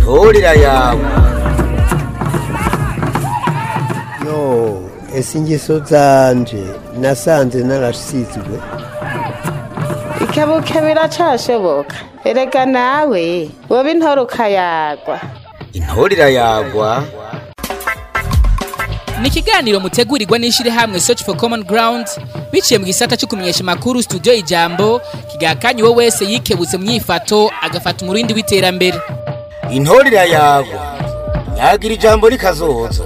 intorera yawe yo ese ingeso zanje nasanze narasizwe ikebuke biracashoboka erega nawe woba intore ukayagwa intorera yagwa ni ikiganiro mutegurirwa n'ishyirahamwe search for common ground biciye mu gisata cyo kumenyesha amakuru studio ijambo kigakanye uwo wese yikebutse mu myifato agafata umurindi w'iterambere intorera yagwa nyagira ijambo rikazoza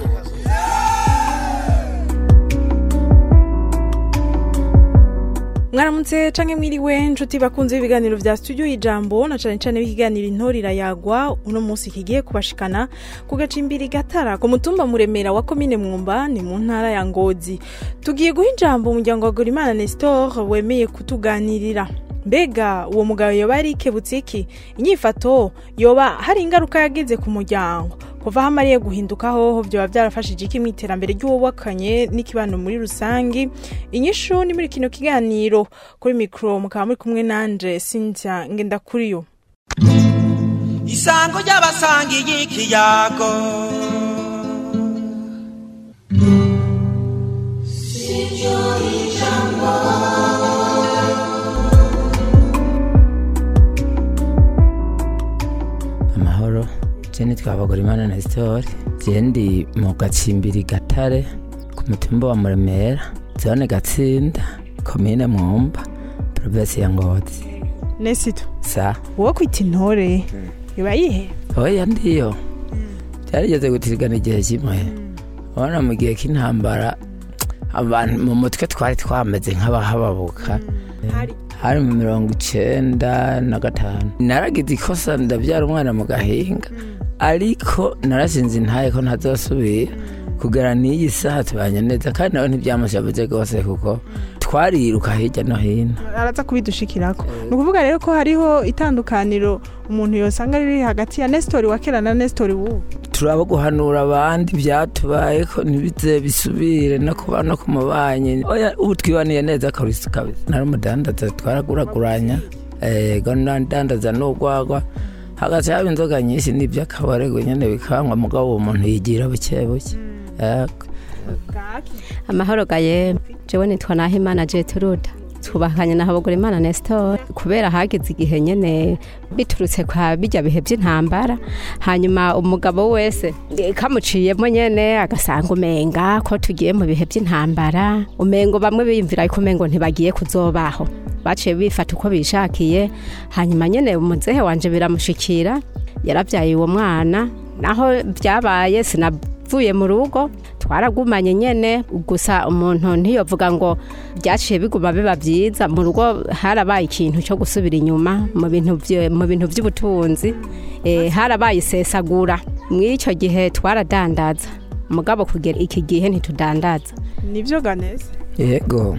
mwaramutse canke mwiriwe nshuti bakunze ibiganiro vya studio ijambo na cane cane b'ikiganiro intorira yagwa uno munsi kigiye kubashikana ku gacimbiri gatara ku mutumba muremera wa komine mwumba ni mu ntara ya ngozi tugiye guha ijambo umuryango wa gorimana nestor wemeye kutuganirira mbega uwo mugabo yoba yarikebutse iki inyifato yoba hari ingaruka yagize ku muryango kuva aho amariye guhinduka hoho vyoba vyarafashije iki mu iterambere ry'uwubakanye n'ikibano muri rusangi inyishu ni muri kino kiganiro kuri mikro mukaba muri kumwe nanje Cynthia Ngendakuriyo isango ry'abasangiye ikiyago amahoro jeni twabagora imana na sitori jendi mu gacimbiri gatare ku mutumba wa muremera zone gatsinda komine mwumba provinsi ya ngozi Nesito sa wowe kwita intore yoba yihe oya ndiyo byarigeze gutirigana igihe kimwe ubona mu gihe k'intambara abantu mu mutwe twari twameze nk'abahababuka hari mu mirongo icenda na gatanu naragize ikosa ndabyara umwana mu gahinga ariko narasinze intaye ko ntazosubira kugera n'iyi saha tubanye neza kandi nawe ntibyamushabuze rwose kuko twariruka hirya no hino araza kubidushikirako ni ukuvuga rero ko hariho itandukaniro umuntu yosanga riri hagati ya Nestor wa kera na Nestor w'ubu turaba guhanura abandi byatubaye ko ntibize bisubire no kuba no ku mubanyi oya ubu twibaniye neza kabisa kabisa nari umudandaza twaraguraguranya ego ndandaza n'urwagwa hagati haba inzoga nyinshi n'iby'akabarego nyine bikangwa mugabo uwo muntu yigira buke buke Ego. amahoro gaye jewe nitwa nahimana jeturuda twubakanye na habagura imana nestor kubera hageze igihe nyene biturutse kwa bijya bihe by'intambara hanyuma umugabo wese eh, kamuciyemo nyene agasanga umenga ko tugiye mu bihe by'intambara umengo bamwe biyumvira ko umengo ntibagiye kuzobaho baciye bifata uko bishakiye hanyuma nyene umuzehe wanje biramushikira yarabyaye uwo mwana naho byabaye sinavuye mu rugo twaragumanye nyene gusa umuntu ntiyovuga ngo byaciye biguma biba byiza mu rugo harabaye ikintu cyo gusubira inyuma mu bintu vye- mu bintu by'ubutunzi eh, harabaye isesagura muri icyo gihe twaradandaza mugabo kugera iki gihe ntitudandaza nivyo ganese yego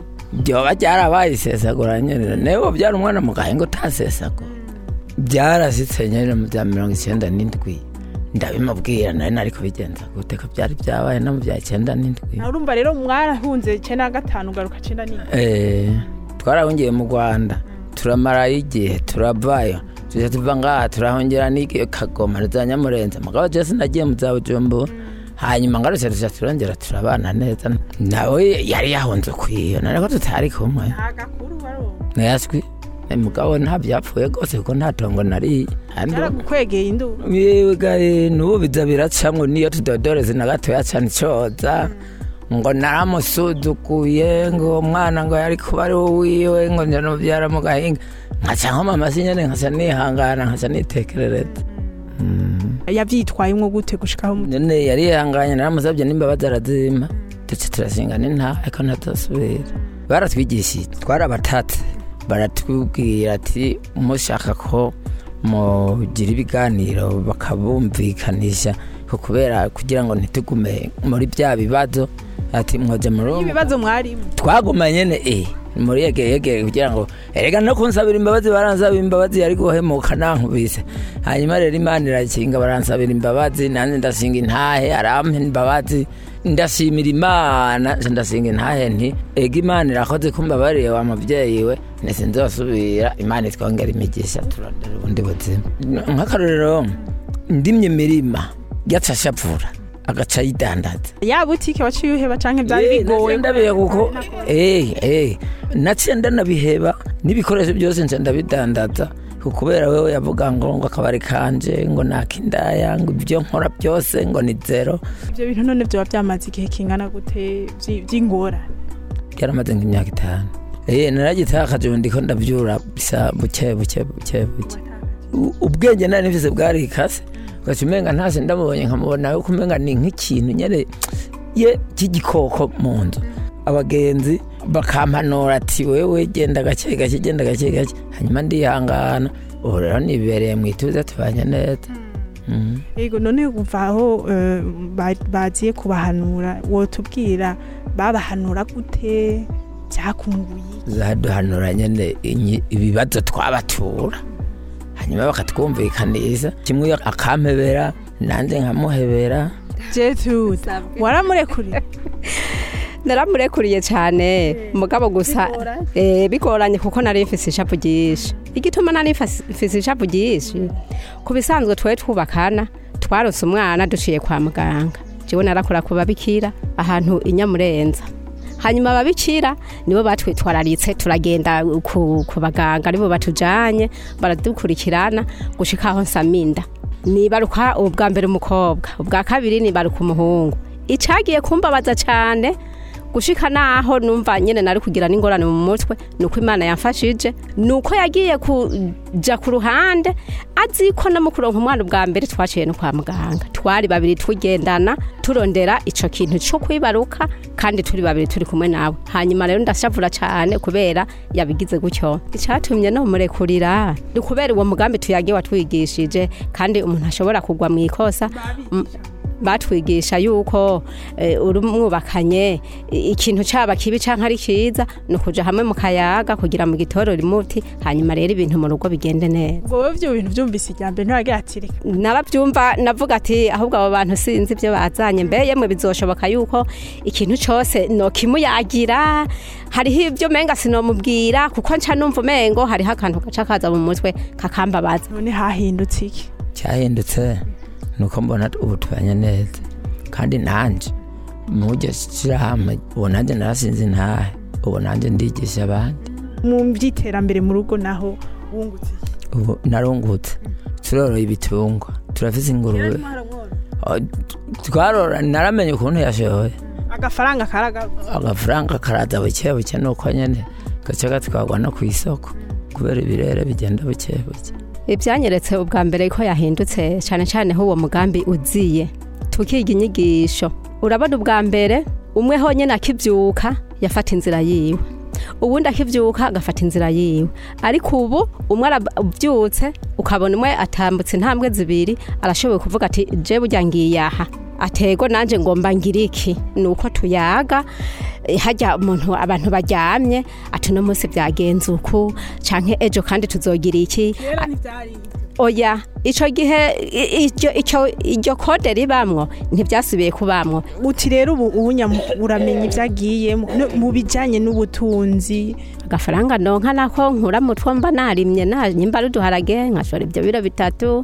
byoba byarabaye isesagura nyine nawe byari umwana mu gahinga utasesagura byarasitse nyine mu bya mirongo icyenda n'indwi ndabimubwira nari nari kubigenza gute ko byari byabaye no mu bya icyenda n'indwi urumva rero mwarahunze icenda na gatanu ugaruka cenda n'ine Eh, twarahungiye mu rwanda turamarayo igihe turavayo tujya tuva ngaha turahongera n'igihe kagoma za nyamurenza mugabo jesi nagiye mu za bujumbura hanyuma ngarutse tuja turongera turabana neza nawe yari yahunze ukwiyo nareko tutari kumwe agakuru waronka ntiyaswi mugabo nta byapfuye rwose kuko nta tongo nariye Kandi- yaragukwegeye induru Yewe n'ubu biza biracamwo niyo tudodoreze na gatoya cyane icoza ngo naramusuzuguye ngo uwo mwana ngo yari kuba ari wiwe ngo njya nubyara mu gahinga nkaca nkomama si nyene nkaca nihangana nkaca nitekerereza yavyitwayemwo gute gushikaho mu- none yari yihanganye naramusabye n'imbabazi arazimpa duce turashingana intaha ariko ntazosubira baratwigishije twarabatatse baratubwira ati mushaka ko mugira ibiganiro bakabumvikanisha ko kubera kugira ngo ntitugume muri bya bibazo ati mwoje muri uwo ibibazo mwarimo twaguma nyene eh muri yegere yegere kugira ngo erega no kunsabira imbabazi baransabira imbabazi yari guhemuka nankubise hanyuma rero imana irakinga baransabira imbabazi nanjye ndasinga intahe arampa imbabazi ndashimira imana nca ndasinga intahe nti ega imana irakoze kumbabariye wa muvyeyi we nese nzosubira imana itwongera imigisha turondera ubundi buzima nk'akarorero ndimye imirima yaca ashapfura agaca yidandaza ya butike waciye uheba canke byari bigoye ndabihe kuko eh eh naciye ndanabiheba n'ibikoresho byose nca ndabidandaza ku- kubera wewe yavuga ngo ngo akabari kanje ngo nakindaya ngo ibyo nkora byose ngo ni zero ivyo bintu none vyoba vyamaze igihe kingana gute vyi- vy'ingorane yaramaze nk'imyaka itanu eh naragitakaje ubu ndiko ndavyura bisa buke buke buke buke U- ubwenge nari nifise bwarikase ugaca umenga ntase ndamubonye nkamubona yuko umenga ni nk'ikintu nyene ye cy'igikoko mu nzu abagenzi bakampanura ati wewe genda gake gake genda gake gake hanyuma ndihangana ubu rero nibereye mu ituze tubanye neza Mhm. yego none kuva aho eh, ba- baziye kubahanura wotubwira babahanura gute byakunguye zaduhanura nyene inyi- ibibazo twabatura hanyuma bakatwumvikanisha kimwe akampebera nanjye nkamuhebera Gertrude waramurekuriye naramurekuriye cyane mugabo gusa eh, bigoranye kuko nari mfise ishapu ryinshi igituma nari mfise ishapu ryinshi ku bisanzwe twe twubakana twarose umwana duciye kwa muganga jewe narakora ku babikira ahantu inyamurenza hanyuma ababikira nibo batwitwararitse turagenda ku, ku baganga nibo batujanye baradukurikirana gushika aho nsaminda nibaruka ubwa mbere umukobwa ubwa kabiri nibaruka umuhungu icagiye kumbabaza cyane gushika naho numva nyene nari kugira n'ingorane mu mutwe nuko imana yamfashije nuko yagiye kuja ku ruhande azi ko no mu kuronka umwana ubwa mbere twaciye no kwa muganga twari babiri tugendana turondera ico kintu co kwibaruka kandi turi babiri turi kumwe nawe hanyuma rero ndashavura cyane kubera yabigize gutyo icatumye no murekurira ni kubera uwo mugambi tuyagiye watwigishije kandi umuntu ashobora kugwa mu ikosa M- batwigisha yuko eh, uri mwubakanye i- ikintu caba kibi canke ari kiza ni ukuja hamwe mu kayaga kugira mu gitorora imuti hanyuma rero ibintu mu rugo bigende neza ngo wowe ivyo bintu vyumvise irya mbere ntiwagira ati reka narabyumva navuga ati ahubwo abo bantu sinzi ibyo bazanye mbe yemwe bizoshoboka yuko ikintu cyose nokimuyagira hariho ibyo menga sinomubwira kuko nca numva umengo hariho akantu gaca kaza mu mutwe kakambabaza none hahindutse iki cyahindutse nuko mbona ubu tubanye neza kandi nanje mujye shyirahamwe ubu nanjye narasinze ntahe ubu nanjye ndigisha abandi mu by'iterambere mu rugo naho wungutse iki ubu narungutse turoroye ibitungwa turafise ingurube Oh, twarora naramenye ukuntu yashoye agafaranga karagaruka agafaranga karaza buke buke nuko nyene gace gatwarwa no ku isoko kubera ibirere bigenda buke buke ibyanyeretse ubwa mbere ko yahindutse cyane cyane ho uwo mugambi uziye tukiga inyigisho urabona ubwa mbere umwe honyine akibyuka yafata inzira yiwe ubundi akibyuka agafata inzira yiwe ariko ubu umwe arabyutse ukabona umwe atambutse intambwe zibiri arashoboye kuvuga ati je burya ngiye aha atego nanjye ngomba ngira iki ni uko tuyaga eh, hajya umuntu abantu baryamye ati uno munsi byagenze uku canke ejo kandi tuzogira iki kera ntibyari oya ico gihe i- iryo ico iryo kode ribamwo ntibyasubiye kubamwo uti rero ubu ubunya uramenya ibyagiye mu bijyanye n'ubutunzi agafaranga ndonka nako nkura mu two mba narimye nyimba ari uduharage nkashora ibyo biro bitatu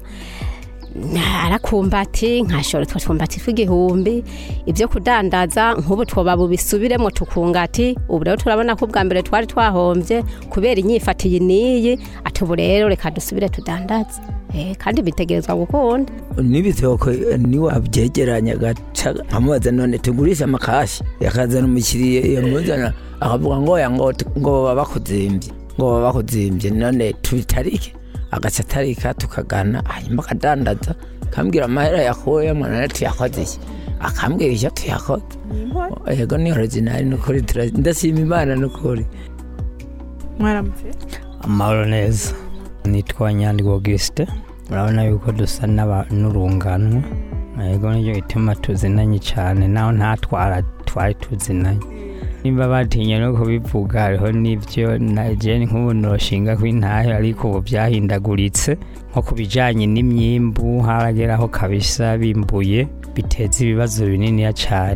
narakumbati nkashora utwo twumbati tw'igihumbi ibyo kudandaza nk'ubu twoba bubisubiremo tukungati ubu rero turabona ko ubwa mbere twari twahombye kubera inyifatiye n'iyi ati ubu rero reka dusubire tudandaze Eh, kandi bitegerezwa gukunda n'ibitoko niwabyegeranya gaca nkamubaza none tugurishe amakashi yakazana umukiriya yamuzana akavuga ngo oya ngo ngo baba bakuzimbye ngo baba bakuzimbye none tubitarike agaca atarika tukagana hanyuma akadandaza akambwira amahera yakuyemo none tuyakoze iki akambwira icyo tuyakoze yego ni originali nukuri tura- ndashima imana nukuri mwaramutse amahoro neza nitwa nyandwi auguste urabona yuko dusa n'aba- n'urunganwe yego nicyo gituma tuzinanye cyane naho ntatwara twari tuzinanye nimba batinye no kubivuga hariho n'ibyo na jeni nk'ubu noshinga kw'intahe ariko ubu byahindaguritse nko ku bijyanye n'imyimbu harageraho kabisa bimbuye biteza ibibazo bininiya cyane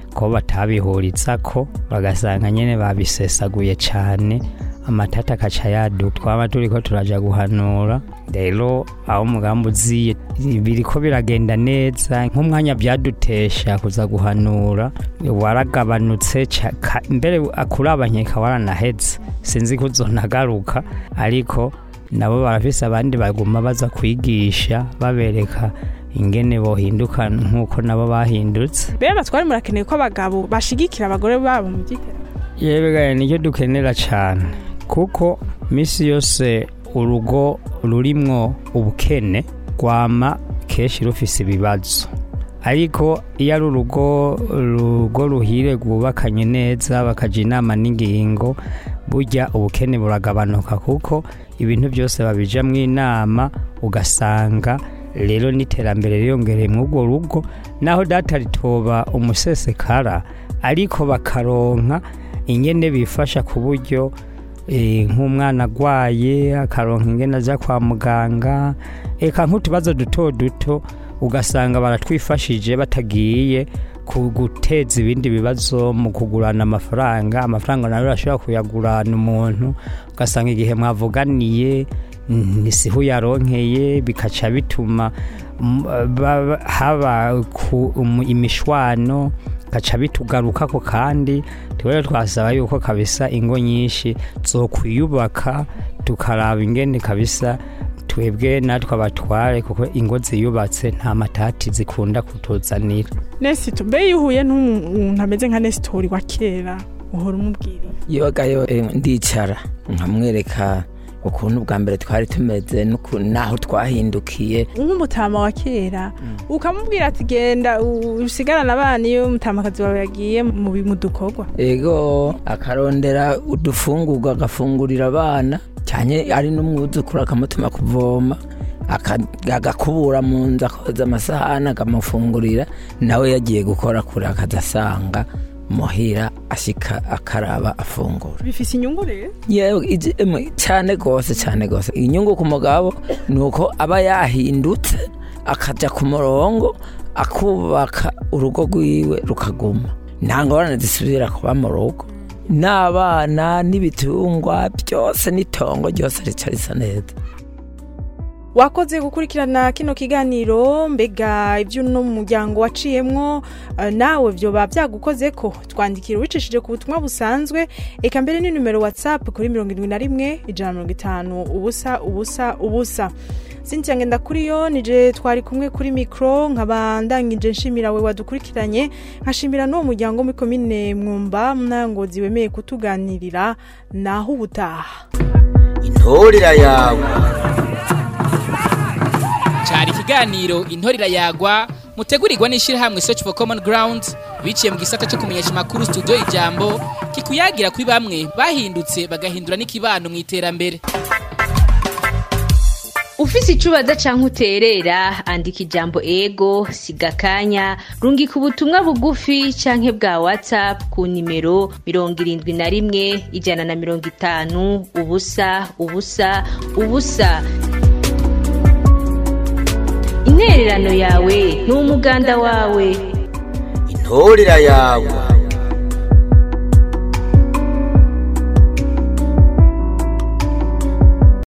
ko batabihuriza ko bagasanga nyene babisesaguye cane amatata akaca yaduka twaba turiko turaja guhanura rero aho umugambi uziye biriko biragenda neza nk'umwanya vyadutesha kuza guhanura waragabanutse ca- ka- mbere akuraba nkeka waranaheze sinzi ko uzonagaruka ariko nabo barafise abandi baguma baza kwigisha babereka ingene bohinduka nk'uko nabo bahindutse mbere batwari murakeneye ko abagabo bashigikira abagore babo mu by'iterambere yewe nicyo dukenera cyane kuko misi yose urugo rurimwo ubukene rwama kenshi rufise ibibazo ariko iyo ari urugo urugo ruhire rwubakanye neza bakaja inama n'ingingo burya ubukene buragabanuka kuko ibintu byose babijamwo inama ugasanga rero n'iterambere riyongereye muri urwo rugo naho data ritoba umusesekara ariko bakaronka ingene bifasha ku buryo eh, nk'umwana agwaye akaronka ingene aja kwa muganga eka nk'utubazo duto duto ugasanga baratwifashije batagiye ku guteza ibindi bibazo mu kugurana amafaranga amafaranga nayo urashobora kuyagurana umuntu ugasanga igihe mwavuganiye ntisiho yaronkeye bikaca bituma mm, ba- ba- haba ku- umu- imishwano gaca bitugarukako kandi twere twasaba yuko kabisa ingo nyinshi zokwiyubaka tukaraba ingene kabisa twebwe natwe abatware kuko ingo ziyubatse nta matati zikunda kutuzanira nesito mbe iyo uhuye n'umuntu ameze nka nesitori wa kera uhora umubwira yobagayo ndicara nkamwereka ukuntu bwa mbere twari tumeze n'uku- n'aho twahindukiye nk'umutama wa kera ukamubwira ati genda u- usigarane abana iyo umutamakazi wawe yagiye mu bi- mu dukorwa ego akarondera udufungurwa agafungurira abana cyane ari n'umwuzukuru akamutuma kuvoma aka- agakubura mu nzu akoza amasahani akamufungurira nawe yagiye gukora kure akazasanga muhira ashika akaraba afungura bifise inyungu rero yewe izi- emwe, cyane rwose cyane rwose inyungu ku mugabo ni uko aba yahindutse akajya ku murongo akubaka urugo rwiwe rukaguma nta ngorane zisubira kuba mu rugo n'abana n'ibitungwa byose n'itongo ryose rica risa neza wakoze gukurikirana kino kiganiro mbega ibyo uno muryango waciyemwo eh, nawe byoba byagukoze ko twandikira ubicishije ku butumwa busanzwe eka mbere ni numero whatsapp kuri mirongo irindwi na rimwe ijana na mirongo itanu ubusa ubusa ubusa Cynthia ngenda kuri yo nije twari kumwe kuri mikro nkaba ndangije nshimira we wadukurikiranye nkashimira n'uwo muryango muri komine mwumba mnangozi wemeye kutuganirira naho ubutaha intorera yawe cyari ikiganiro intorira yagwa mutegurirwa n'ishyirahamwe search for common ground biciye mu gisata cyo kumenyesha amakuru studio ijambo kikuyagira kuri bamwe bahindutse bagahindura n'ikibano mu iterambere ufise icubaza canke uterera andika ijambo ego siga akanya rungika ubutumwa bugufi canke bwa whatsapp ku nimero mirongo irindwi na rimwe ijana na mirongo itanu ubusa ubusa ubusa intererano yawe ni umuganda wawe intorera yawe